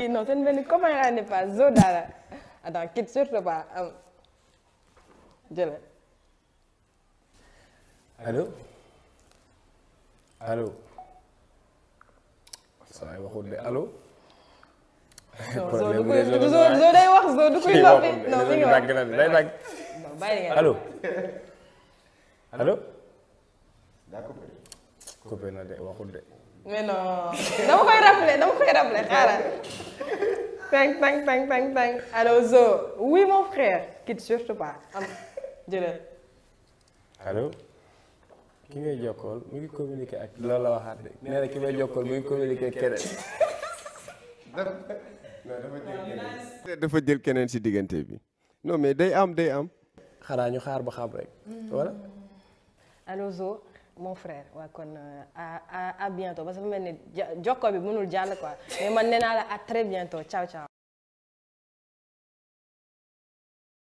non seen benn copain laa ne pas zo dara attends quitte surtout pas am jële allo allo saa yi waxul de allo. non zo du koy zo day wax zo du koy noppi non mi ngi wax dagg na day dagg non bàyyi nga allo allo. coupé na de waxul de. mais non dama koy rappeler dama koy rappeler xaaral tang tang tang tang tang allo zo oui mon frère quitte surtout pas am jële allo ki ngay jokkool mu ngi communiqué ak loolu la waxaat de nee na ki may jokkool mu ngi communiqué ak keneen. dafa jël keneen si diggante bi non mais day am day am. xanaa ñu xaar ba xam rek. voilà. allo zo mon frère waa kon à à à bientôt parce que fu mel ni ja jokko bi mënul jàll quoi mais man nee naa la à très bientôt ciao ciao.